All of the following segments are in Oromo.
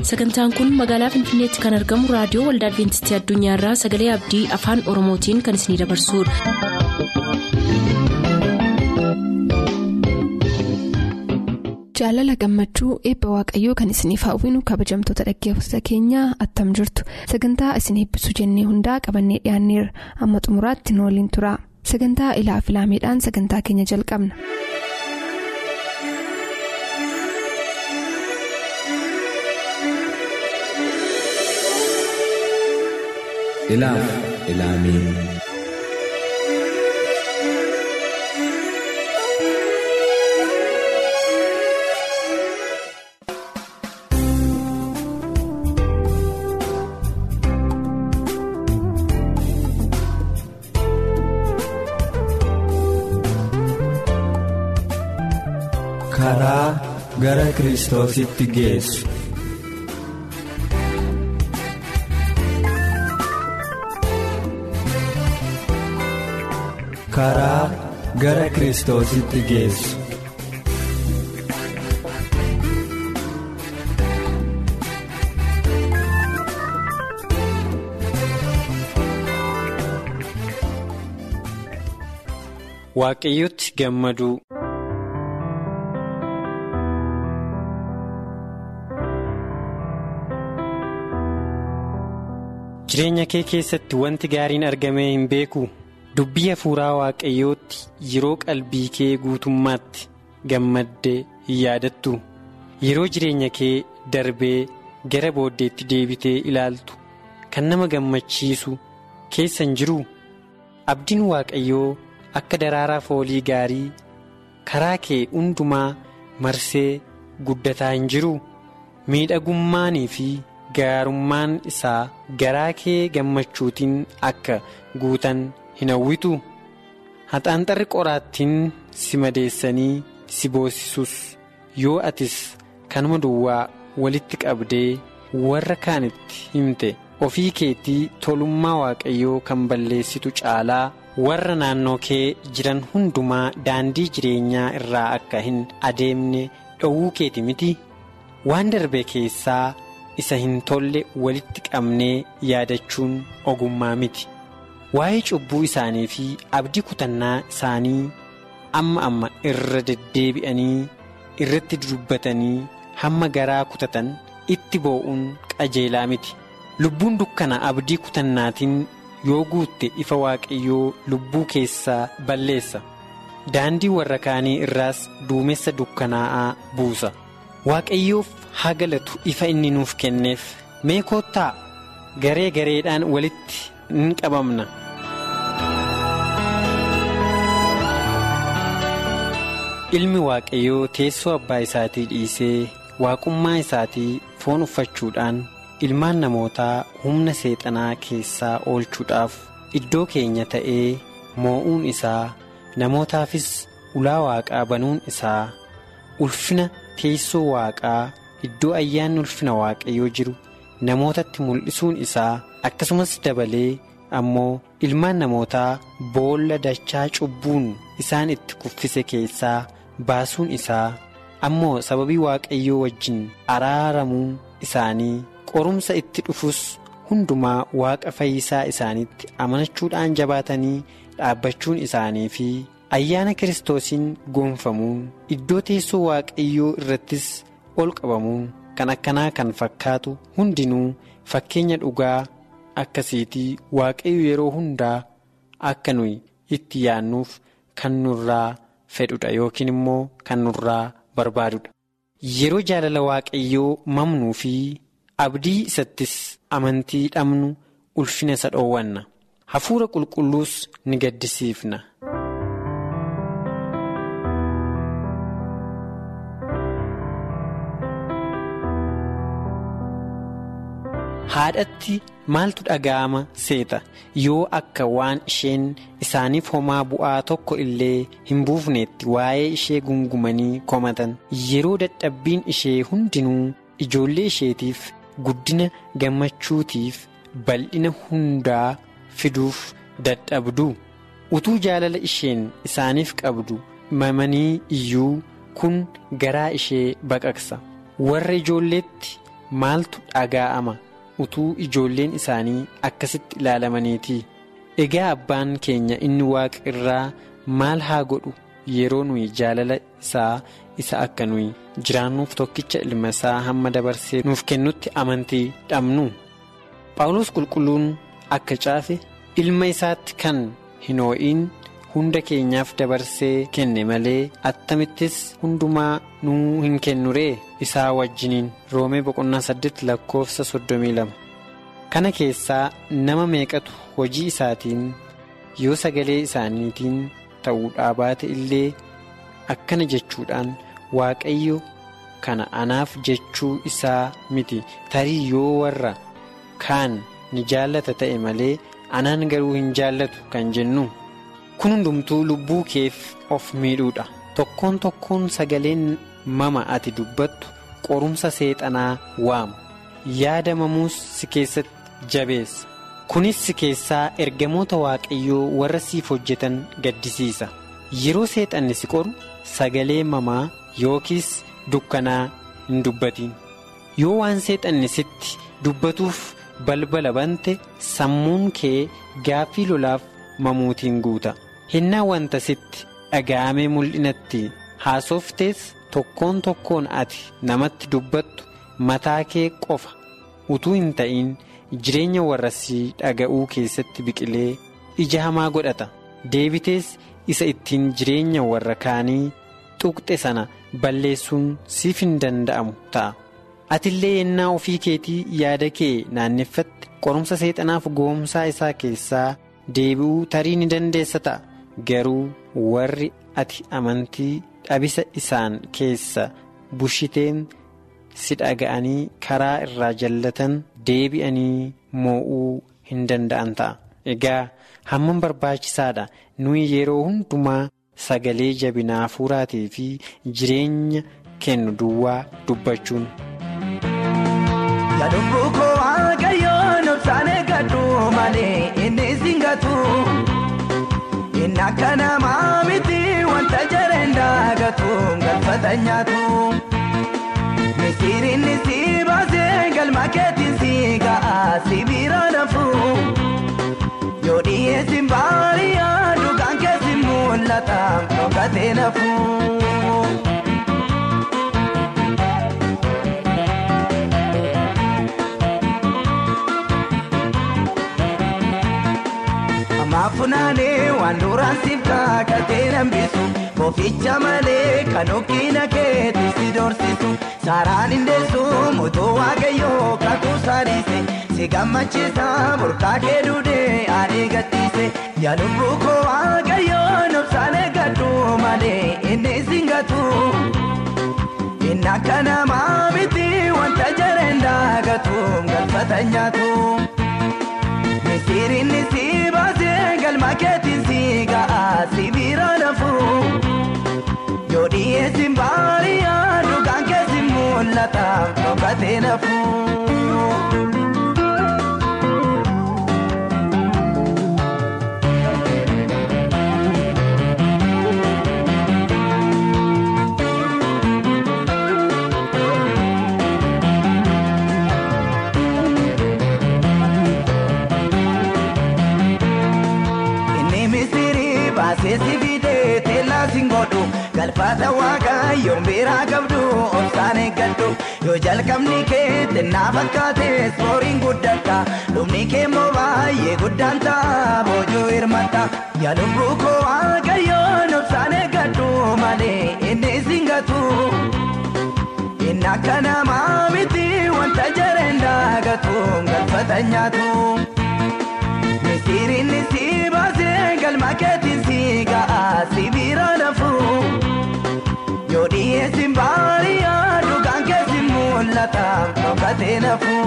sagantaan kun magaalaa finfinneetti kan argamu raadiyoo waldaa adventistii addunyaarraa sagalee abdii afaan oromootiin kan isinidabarsudha. jaalala gammachuu eebba waaqayyoo kan isiniif hawwinu kabajamtoota dhaggeeffattoota keenyaa attam jirtu sagantaa isin eebbisuu jennee hundaa qabannee dhiyaanneerra amma xumuraatti nu waliin tura sagantaa ilaa filaameedhaan sagantaa keenya jalqabna. ilaaf ilaamee karaa gara kiristoositti geessu. karaa gara kiristoositti geessu. waaqayyotti gammaduu jireenya kee keessatti wanti gaariin argamee hin beeku. dubbii hafuuraa waaqayyootti yeroo qalbii kee guutummaatti gammaddee hin yaadattu yeroo jireenya kee darbee gara booddeetti deebitee ilaaltu kan nama gammachiisu keessa hin jiru abdiin waaqayyoo akka daraaraa foolii gaarii karaa kee hundumaa marsee guddataa hin jiru miidhagummaanii fi gaarummaan isaa garaa kee gammachuutiin akka guutan. hin hawwitu haxaanxarri qoraattiin si madeessanii si boosisus yoo atis kanuma duwwaa walitti qabdee warra kaanitti himte ofii keetii tolummaa waaqayyoo kan balleessitu caalaa warra naannoo kee jiran hundumaa daandii jireenyaa irraa akka hin adeemne dhowwuu keeti miti waan darbe keessaa isa hin tolle walitti qabnee yaadachuun ogummaa miti. waa'ee cubbuu isaanii fi abdii kutannaa isaanii amma amma irra deddeebi'anii irratti dubbatanii hamma garaa kutatan itti boo'uun qajeelaa miti lubbuun dukkana abdii kutannaatiin yoo guutte ifa waaqayyoo lubbuu keessaa balleessa daandii warra kaanii irraas duumessa dukkanaa'aa buusa waaqayyoof haa galatu ifa inni nuuf kenneef mee koottaa garee gareedhaan walitti in qabamna. ilmi waaqayyoo teessoo abbaa isaatii dhiisee waaqummaa isaatii foon uffachuudhaan ilmaan namootaa humna seexanaa keessaa oolchuudhaaf iddoo keenya ta'ee moo'uun isaa namootaafis ulaa waaqaa banuun isaa ulfina teessoo waaqaa iddoo ayyaanni ulfina waaqayyoo jiru namootatti mul'isuun isaa akkasumas dabalee ammoo ilmaan namootaa boolla dachaa cubbuun isaan itti kuffise keessaa baasuun isaa ammoo sababii waaqayyoo wajjin araaramuu isaanii qorumsa itti dhufus hundumaa waaqa fayyisaa isaaniitti amanachuudhaan jabaatanii dhaabbachuun isaanii fi ayyaana kiristoosiin goonfamuun iddoo teessoo waaqayyoo irrattis ol qabamuun kan akkanaa kan fakkaatu hundinuu fakkeenya dhugaa akkasiitii waaqayyo yeroo hundaa akka nuyi itti yaannuuf kan nurraa fedhudha yookiin immoo kan nurraa barbaadudha yeroo jaalala waaqayyoo mamnuu fi abdii isattis amantii dhabnu ulfina isa dhoowwanna hafuura qulqulluus ni gaddisiifna. haadhatti maaltu dhaga'ama seeta yoo akka waan isheen isaaniif homaa bu'aa tokko illee hin buufneetti waa'ee ishee gungumanii komatan yeroo dadhabbiin ishee hundinuu ijoollee isheetiif guddina gammachuutiif bal'ina hundaa fiduuf dadhabdu utuu jaalala isheen isaaniif qabdu mamanii iyyuu kun garaa ishee baqaqsa warra ijoolleetti maaltu dhaga'ama utuu ijoolleen isaanii akkasitti ilaalamaniiti egaa abbaan keenya inni waaqa irraa maal haa godhu yeroo nuyi jaalala isaa isa akka nuyi jiraannuuf tokkicha ilma isaa hamma dabarsee nuuf kennutti amantii dhabnu paawulos qulqulluun akka caafe ilma isaatti kan hin hoo'iin hunda keenyaaf dabarsee kenne malee attamittis hundumaa nuu hin kennuree isaa wajjiniin roomee boqonnaa saddeet lakkoofsa soddomii lama kana keessaa nama meeqatu hojii isaatiin yoo sagalee isaaniitiin ta'uudhaa baate illee akkana jechuudhaan waaqayyo kana anaaf jechuu isaa miti tarii yoo warra kaan ni jaallata ta'e malee anaan garuu hin jaallatu kan jennu. kun hundumtuu lubbuu keef of miidhuudha tokkoon tokkoon sagaleen mama ati dubbattu qorumsa seexanaa waamu yaadamamuus si keessatti jabeessa kunis si keessaa ergamoota waaqayyoo warra siif hojjetan gaddisiisa yeroo seexanni si qoru sagalee mamaa yookiis dukkanaa hin dubbatiin yoo waan seexanni sitti dubbatuuf balbala bante sammuun kee gaaffii lolaaf mamuutiin guuta. hinnaa wanta sitti dhaga'amee mul'inatti haasoftees tokkoon tokkoon ati namatti dubbattu mataa kee qofa utuu hin ta'in jireenya warra si dhaga'uu keessatti biqilee ija hamaa godhata deebitees isa ittiin jireenya warra kaanii tuqxe sana balleessuun siif hin danda'amu ta'a atillee yennaa ofii keetii yaada kee naanneffatte qorumsa seexanaaf goomsaa isaa keessaa deebi'uu tarii ni dandeessa ta'a. garuu warri ati amantii dhabisa isaan keessa bushiteen si dhaga'anii karaa irraa jallatan deebi'anii moo'uu hin danda'an ta'a. Egaa hammam barbaachisaadha nuyi yeroo hundumaa sagalee jabinaa hafuuraatii fi jireenya kennu duwwaa dubbachuun. Yaaduu koo waaqayyoon obsaan eeggadhu malee inni singatu. Inni akka namaa miti wanta jareen daagatu galfata nyaatu. Misiriin si baasee galma keetiin si ga'a si bira nafu. Yoo dhiyeessin baariyaa dhugaan keessi mul'ata dhokatee nafu. Maafunaanee waan duraan siif kaakatee nambisu Boficha malee kan okkina keetti si dorsisu Saaraan indeessu mutuu waaqayyoo kakuu saadhiise Si gammachiisa burqaa kee duudee aadee gadhiise Yaalubbuu koo waaqayyoon obsaan eeggadhu malee inni singatu Inni akka namaa miti wanta jareen daagatu galfata nyaatu. Misiriin si baasee galma keetiin si ga'a si bira nafu. Yoo dhiyeessin baariyaa dhugaan keessi mul'ata dhokatee nafu. Seesi bidee teellaa singodhu galfata waaqayyoon biraa qabdu obsaan eeggadhu yoo jalqabni kee xinnaa fakkaate sooriin guddata dhumni kee immoo baay'ee guddaan ta'a boojuu hirmata yaalubbuu koo waaqayyoon obsaan eeggadhu malee inni singatu inni akka namaa miti wanta jareen daagatu galfata nyaatu. Misiriin si baasee galma keetiin si ga'a si bira nafu. Yoo dhiyeessin baariyaa dhugaan keessi mul'ata dhokatee nafu.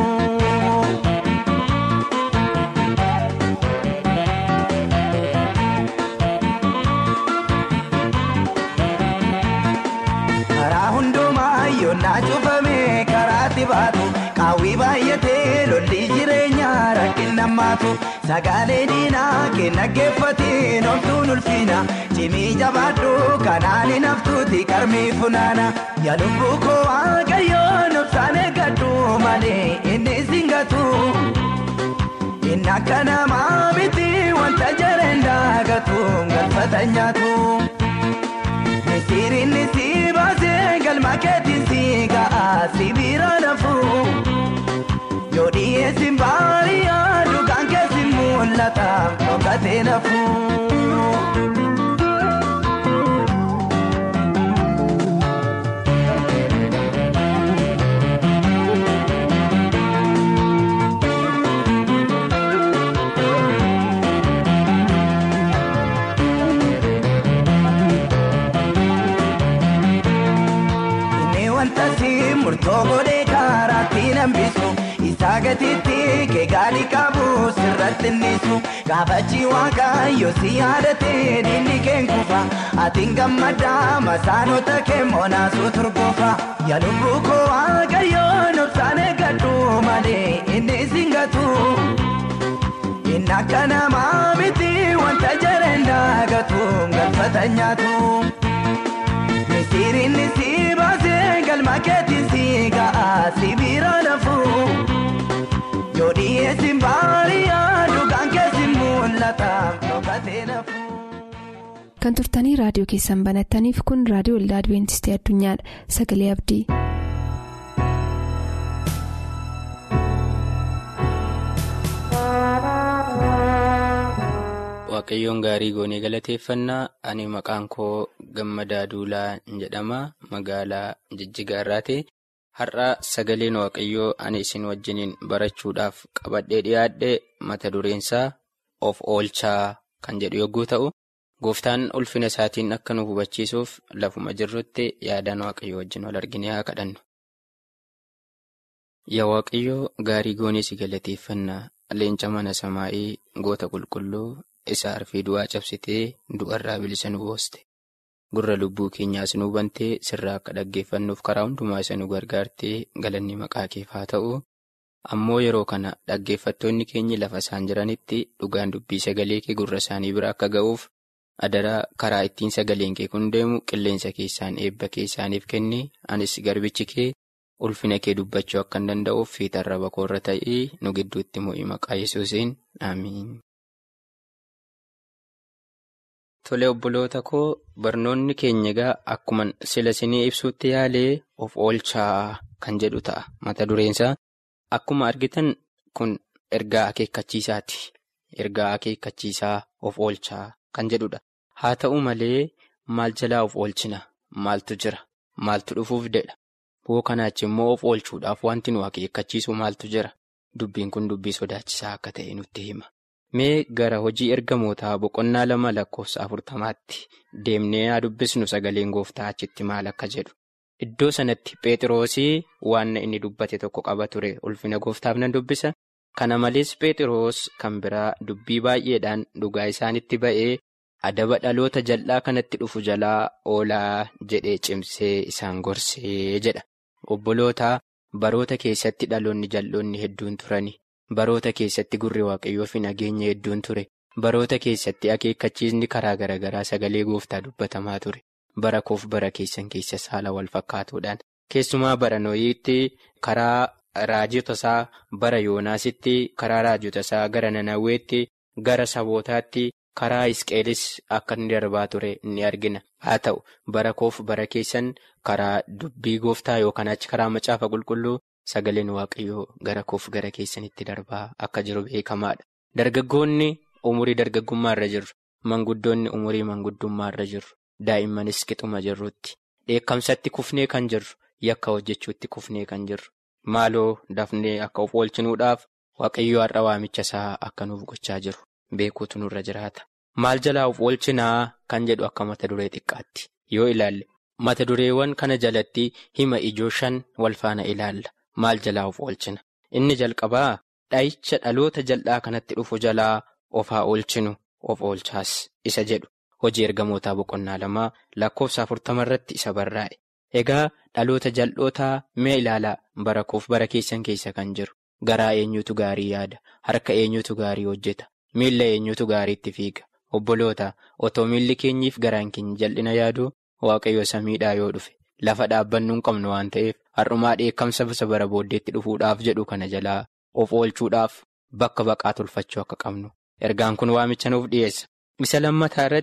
Karaa hundumaa yoonnaa cufamee karaatti baatu qaawwii baay'atee lolli jireenyaa rakkina maatu. Sagaalee diinaa kenna geeffatiin homtuun ulfiina cimii jabaadhu kanaan hin haftuuti qarmii funaana yaalubbuu koo waaqayyoon obsaan eeggadhu malee. galfatan nyaatu. Misiriinni si baasee galma keetiin si ga'a si bira nafu. Yoo dhiyeessin baay'ee dhugaan keessi mul'ata dhokatee nafu. murtoo godhee karaatti nambisu isaa gatiitti keegaadhi qabu sirratti nisu gaafachi waaqayyo si yaadate diinni keen kufa atiin gammadaa masaanota kee moonaasuu turguufa yaa lubbuu koo waaqayyo nobsaan eeggadhu malee inni singatu inni akka namaa miti wanta jareen daagatu galfata nyaatu. Misiriinni si baasee galma keetiin si ga'a si bira nafu. Yoo dhiyeessin baay'ee dhugaan keessi mul'ata dhokatee nafu. Kan turtanii raadiyoo keessan banattaniif kun raadiyoo waldaa Adibeentistii Addunyaadha. Sagalee Abdii. Waaqayyoon gaarii goonee galateeffannaa ani maqaan koo gammadaa duulaa jedhama magaalaa jijjigaa irraati har'a sagaleen waaqayyoo ani isin wajjiniin barachuudhaaf qabadhee dhiyaadhe mata dureensaa of oolchaa kan jedhu yogguu ta'u gooftaan ulfina isaatiin akka nu hubachiisuuf lafuma jirrutti yaadaan waaqayyoo wajjin wal argine haa kadhannu. Yaa waaqayyoo gaarii goonee si galateeffannaa leenca mana samaa'ii goota qulqulluu. Isa arfii du'aa cabsitee du'arraa bilisa nu booste gurra lubbuu keenyaas nu bantee sirraa akka dhaggeeffannuuf karaa hundumaa isa nu gargaartee galanni maqaa keef haa ta'u ammoo yeroo kana dhaggeeffattoonni keenyi lafa isaan jiranitti dhugaan dubbii sagalee kee gurra isaanii bira akka ga'uuf adaraa karaa ittiin sagaleen kee kun deemu qilleensa keessaan eebba kee isaaniif kenni anis garbichi kee ulfina kee dubbachuu akka hin danda'uuf fiixarra bakoorra ta'ee nu gidduutti mo'ii maqaa yesuusiin amiin. Tole obboloota koo barnoonni keenya egaa akkuma sila isinii ibsuutti yaalee of oolchaa kan jedhu ta'a mata dureensaa akkuma argitan kun ergaa akeekkachiisaati ergaa akeekkachiisaa of oolchaa kan jedhudha haa ta'u malee maal jalaa of oolchina maaltu jira maaltu dhufuuf dedha boo kanaachi immoo of oolchuudhaaf wanti nu akeekkachiisu maaltu jira dubbiin kun dubbii sodaachisaa akka ta'e nutti hima. Mee gara hojii ergamootaa boqonnaa lama lakkoofsa afurtamaatti deemnee haa dubbisnu sagaleen gooftaa achitti maal akka jedhu. Iddoo sanatti Pheexiroosii waan inni dubbate tokko qaba ture ulfina gooftaaf nan dubbisa. Kana malees Pheexiroos kan biraa dubbii baay'eedhaan dhugaa isaanitti ba'ee adaba dhaloota jal'aa kanatti dhufu jalaa oolaa jedhee cimsee isaan gorsee jedha. Obbolootaa baroota keessatti dhaloonni jal'oonni hedduun turani. Baroota keessatti gurri waaqayyoo fi nageenya hedduun ture. Baroota keessatti akeekkachiisni karaa garaagaraa sagalee gooftaa dubbatamaa ture. Bara koof bara keessan keessa saala wal fakkaatuudhaan. Keessumaa bara nooyiitti karaa raajota isaa bara yoonaasitti karaa raajota isaa gara nanawweetti gara sabootaatti karaa isqeelis akka inni darbaa ture ni argina. Haa ta'u bara koof bara keessan karaa dubbii gooftaa yookaan achi karaa macaafa qulqulluu. Sagaleen waaqayyoo gara koof gara keessanitti darbaa akka jiru beekamaadha. Dargaggoonni umurii dargaggummaa irra jirru. Manguddoonni umurii manguddummaa irra jirru. Daa'immanis qixuma jirrutti. Dheekkamsatti kufnee kan jirru. Yakka hojjechuutti kufnee kan jirru. Maaloo dafnee akka of oolchinuudhaaf waaqayyoo har'a waamicha isaa akka nuuf gochaa jiru. Beekuutu nurra jiraata. Maal jalaa of oolchinaa kan jedhu akka mata duree xiqqaatti. Yoo ilaalle mata dureewwan kana jalatti hima ijoo shan wal faana ilaalla. Maal jalaa of oolchina? Inni jalqabaa dha'icha dhaloota jal'aa kanatti dhufu jalaa of haa oolchinu of oolchaas isa jedhu hojii ergamootaa boqonnaa lamaa lakkoofsa afurtama irratti isa barraa'e. Egaa dhaloota jal'ootaa mee ilaalaa bara koof bara keessan keessa kan jiru garaa eenyutu gaarii yaada harka eenyutu gaarii hojjeta miilla eenyutu gaariitti fiiga obboloota otoo miilli keenyiif garaan keenya jal'ina yaadu waaqayyo samiidhaa yoo dhufe. Lafa dhaabbannuu hin qabnu waan ta'eef har'umaa dheekkamsa bisa bara booddeetti dhufuudhaaf jedhu kana jalaa of oolchuudhaaf bakka baqaa tolfachuu akka qabnu ergaan kun waamicha nuuf dhiyeessa. Isa lammataa irratti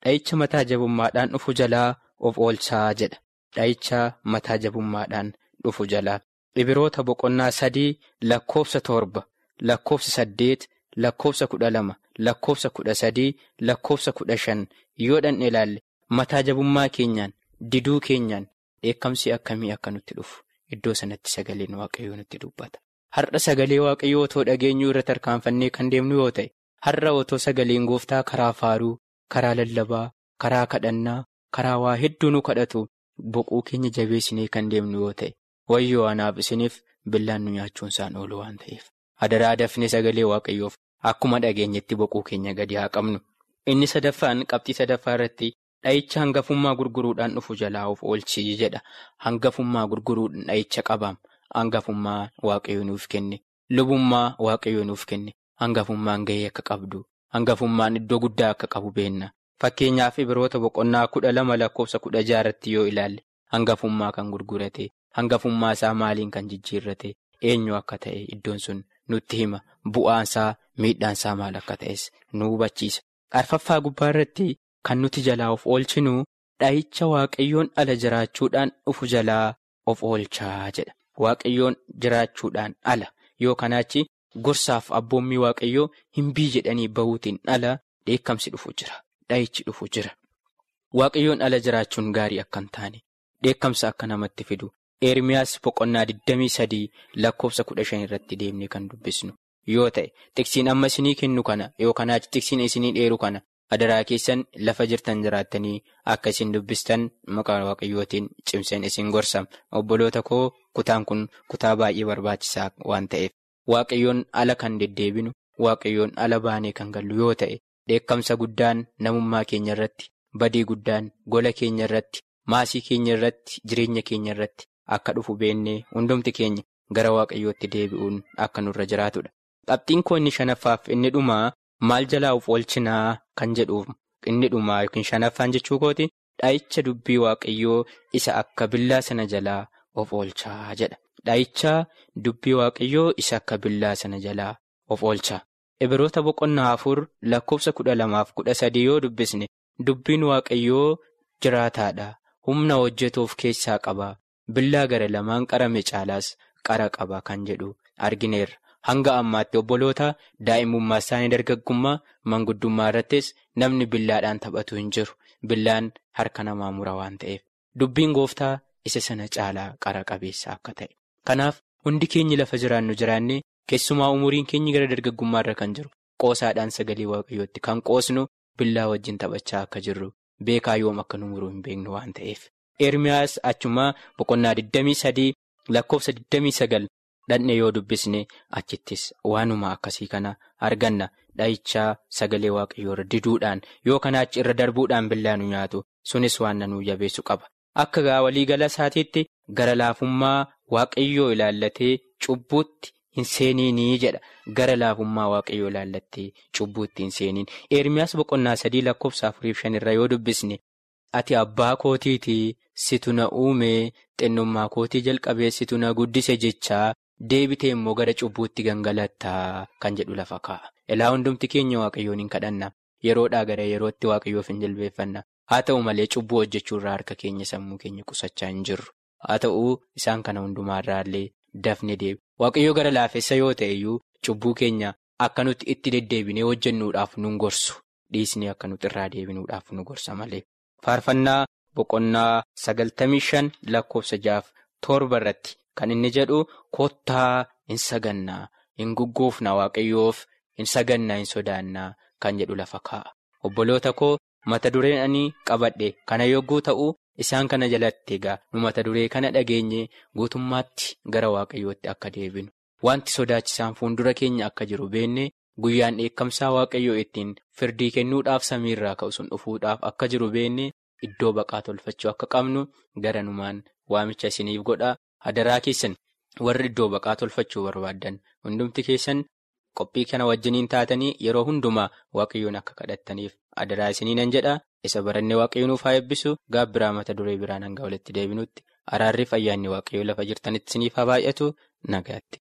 dha'icha mataa jabummaadhaan dhufu jalaa of oolchaa jedha. Dha'icha mataa jabummaadhaan dhufu jalaa. Ibiroota boqonnaa sadii lakkoofsa torba, lakkoofsa saddeet, lakkoofsa kudha lama, lakkoofsa kudha sadii, lakkoofsa kudha shan yoo dhandhe ilaalle mataa jabummaa keenyaan, diduu keenyaan dheekkamsi akkamii akka nutti dhufu iddoo sanatti sagaleen waaqayyoo nutti dubbata. Har'a sagalee waaqayyoo otoo dhageenyuu irra tarkaanfannee kan deemnu yoo ta'e, har'a otoo sagaleen gooftaa karaa faaruu, karaa lallabaa, karaa kadhannaa, karaa waa hedduu nu kadhatu boquu keenya jabeessinee kan deemnu yoo ta'e, wayyoo anaaf isiniif billaan nu nyaachuun isaan oolu waan ta'eef. Adaraa dafnee sagalee waaqayyoof akkuma dhageenyetti boquu keenya gadi haa qabnu. Inni sadaffaan qabxii sadaffaa irratti dha'icha hangafummaa gurguruudhaan dhufu jalaa of oolchii jedha. Hangafummaa gurguruudhaan dha'icha qabaam. Hangafummaa waaqayyoo nuuf kenne. Lubummaa waaqayyoo nuuf kenne. Hangafummaan gahee akka qabdu. Hangafummaan iddoo guddaa akka qabu beenna. Fakkeenyaaf ibiroota boqonnaa kudha lama lakkoofsa kudha jaarratti yoo ilaalle hangafummaa kan gurgurate. Hangafummaa isaa maaliin kan jijjiirrate. Eenyu akka ta'e iddoon sun nutti hima. Bu'aansaa miidhaansaa maal akka ta'es nu hubachiisa. Arfaffaa gubbaa irratti kan nuti jalaa of oolchinu dha'icha waaqayyoon ala jiraachuudhaan dhufu jalaa of oolchaa jedha. Waaqayyoon jiraachuudhaan ala yoo kanaachi gorsaaf abboommii waaqayyoo hin bii jedhanii bahuutiin ala dheekkamsi dhufu jira. Dha'ichi dhufu jira. Waaqayyoon ala jiraachuun gaarii akka hin taane dheekkamsa akka namatti fidu. Eermiyaas boqonnaa 23 lakkoofsa 15 irratti deemnee kan dubbisnu yoo ta'e tiksiin amma isinii kennu kana yookaan tiksiin isinii dheeru kana adaraa keessan lafa jirtan jiraattanii akka isin dubbistan maqaa waaqayyootiin cimseen isin gorsam obboloota koo kutaan kun kutaa baay'ee barbaachisaa waan ta'eef waaqayyoon ala kan deddeebinu waaqayyoon ala baanee kan gallu yoo ta'e dheekkamsa guddaan namummaa keenya irratti badii guddaan gola keenya irratti maasii keenya irratti jireenya keenya irratti. Akka dhufu beennee hundumti keenya gara waaqayyootti deebi'uun akka nurra jiraatudha. Qabxiin koo inni shanaffaaf inni dhumaa maal jalaa of oolchinaa kan jedhuuf inni dhumaa yookiin shanaffaan jechuu kooti dha'icha dubbii waaqayyoo isa akka billaa sana jalaa of oolchaa jedha. Dha'icha dubbii waaqayyoo isa akka billaa sana jalaa of oolchaa. Ibiroota boqonnaa afur lakkoofsa kudha lamaaf kudha sadii yoo dubbisne dubbiin waaqayyoo jiraataadha. Humna hojjetuuf keessaa qaba. Billaa gara lamaan qarame caalaas qara qaba kan jedhu argineerra. Hanga ammaatti obboloota daa'imummaa isaanii dargaggummaa manguddummaa irrattis namni billaadhaan taphatu hin jiru. Billaan harka namaa mura waan ta'eef. Dubbiin gooftaa isa sana caalaa qara qabeessa akka ta'e. Kanaaf hundi keenyi lafa jiraannu jiraannee keessumaa umuriin keenyi gara dargaggummaa irra kan jiru qoosaadhaan sagalee waaqayyootti kan qoosnu billaa wajjin taphachaa akka jirru beekaa yoom akka nu muruu hin beeknu waan ta'eef. Eermiyaas achumaa boqonnaa 23 lakkoofsa 29 dhandhe yoo dubbisne achittis waanuma akkasii kana arganna dhahichaa sagalee waaqayyoo irra diduudhaan yoo kanaa achi irra darbuudhaan billaa nu nyaatu sunis waan nanuu jabeessu qaba. Akka gaa waliigala isaatiitti gara laafummaa waaqayyoo ilaallatee cubbuutti hin seeniinii jedha gara laafummaa waaqayyoo ilaallattee cubbuutti hin seeniin eermiyaas boqonnaa sadii lakkoofsa afuriif shanirra yoo dubbisne. Ati abbaa kootiitii situ na uume xinnummaa kootii jalqabee situ na guddise jechaa deebitee immoo gara cubbuutti gangalattaa kan jedhu lafa kaa'a. Ilaa hundumti keenya waaqayyoon hin kadhanna. Yeroodhaa gara yerootti waaqayyoof hin jilbeeffanna. Haa ta'u malee cubbuu hojjechuurraa harka keenya sammuu keenya qusachaa hin jirru. Haa ta'u isaan kana hundumaarraallee dafne deebi. Waaqayyoo gara laafessa yoo ta'e iyyuu cubbuu keenya akka nuti itti deddeebinee hojjennuudhaaf nu gorsu. Dhiisnee akka nuti irraa deebinuudhaaf nu gorsa malee. Faarfannaa boqonnaa sagaltamii shan lakkoofsa jaaf torba irratti kan inni jedhu kottaa hin sagannaa hin gugguufna waaqayyoof hin sagannaa hin sodaannaa kan jedhu lafa kaa'a. Obboloota koo mata dureen ani qabadhe kana yogguu ta'u isaan kana jalatti egaa nu mata duree kana dhageenye guutummaatti gara waaqayyootti akka deebinu wanti sodaachisaan fuuldura keenya akka jiru beenne. Guyyaan dheekkamsaa waaqayyoo ittiin firdii kennuudhaaf samiirraa ka'u sun dhufuudhaaf akka jiru beenne iddoo baqaa tolfachuu akka qabnu garanumaan waamicha isiniif godha. Hadaraa keessan warri iddoo baqaa tolfachuu barbaaddan hundumti keessan qophii kana wajjiniin taatanii yeroo hundumaa waaqayyoon akka kadhattaniif hadaraa isinii nan jedha. Isa barannee waaqayyoon nuuf haa eebbisu gaabbiraa mata duree biraan hanga walitti deebinutti araarriif ayyaanni waaqayyoo lafa jirtanitti isiniif haa baay'atu nagaatti.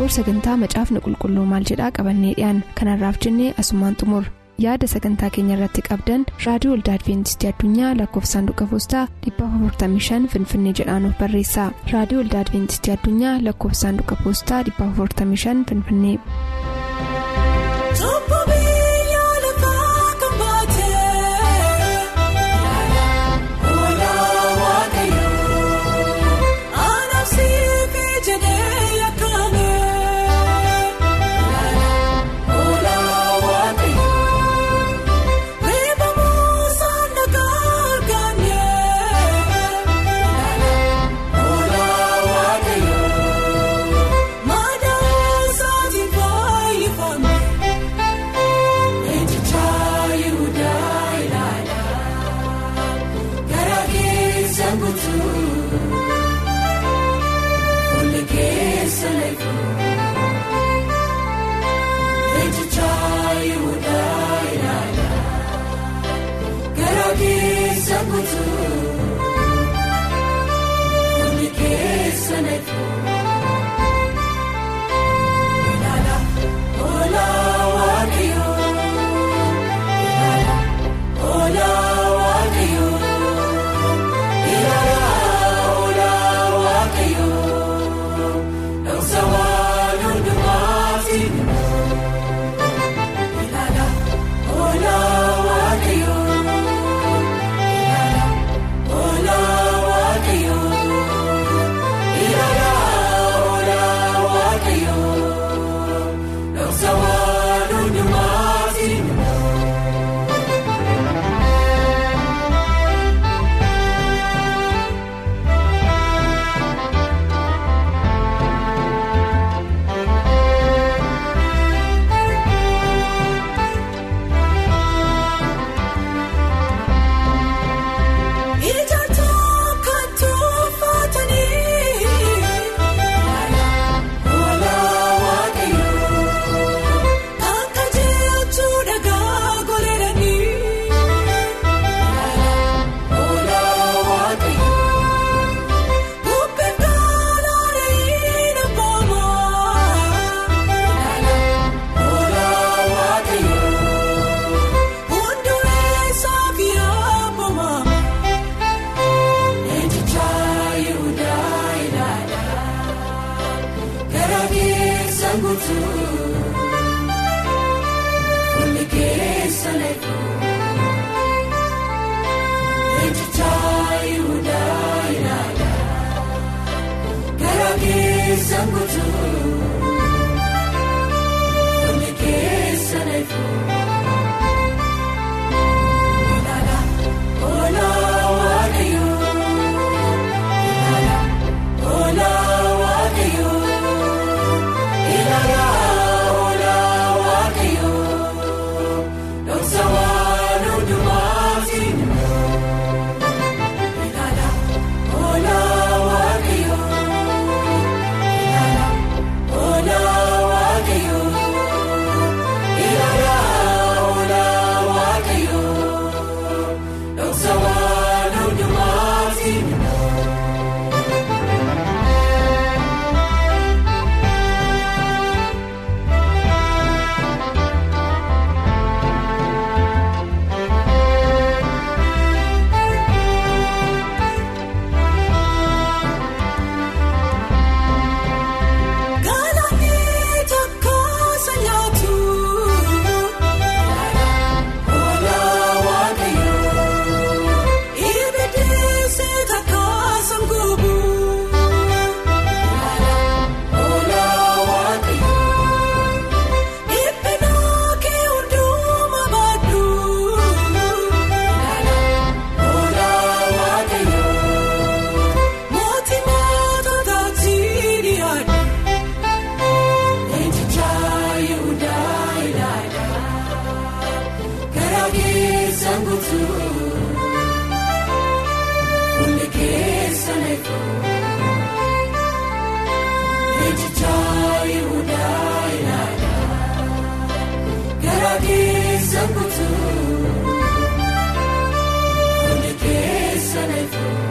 booda sagantaa macaafni qulqulluu maal jedhaa qabannee dhiyaan kanarraaf jennee asumaan xumur yaada sagantaa keenya irratti qabdan raadiyoo waldaa adventistii addunyaa lakkoofsa saanduqa poostaa 455 finfinnee jedhaan barreessa raadiyoo waldaa adventistii addunyaa lakkoofsa saanduqa poostaa 455 finfinnee.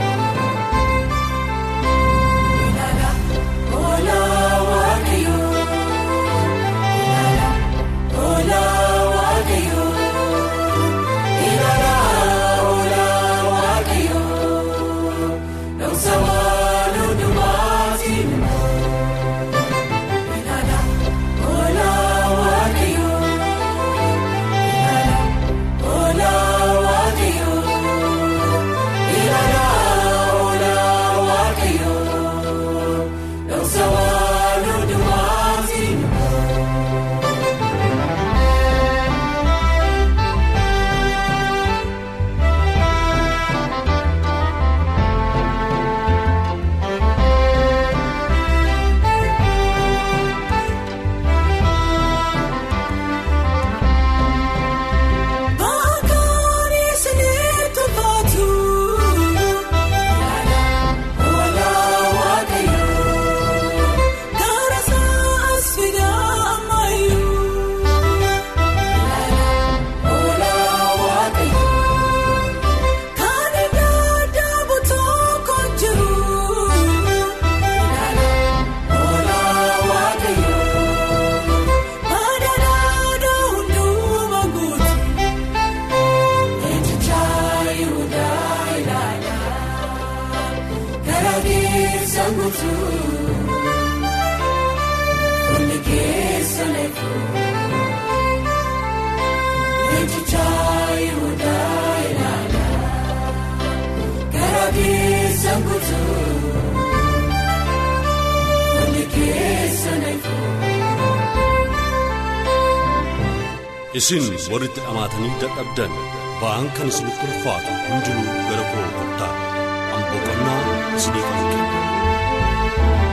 Ola waaqayyo. guutuu fuulli keessa leefuu eenjichaa yihudaa ilaala gara keessa guutuu fuulli keessa leefuu. Isin warritti dhamaatanii dadhabdan ba'aan kan isinitti ulfaatu hundinuu gara koo kottaa boqonnaa isinii kan kennu.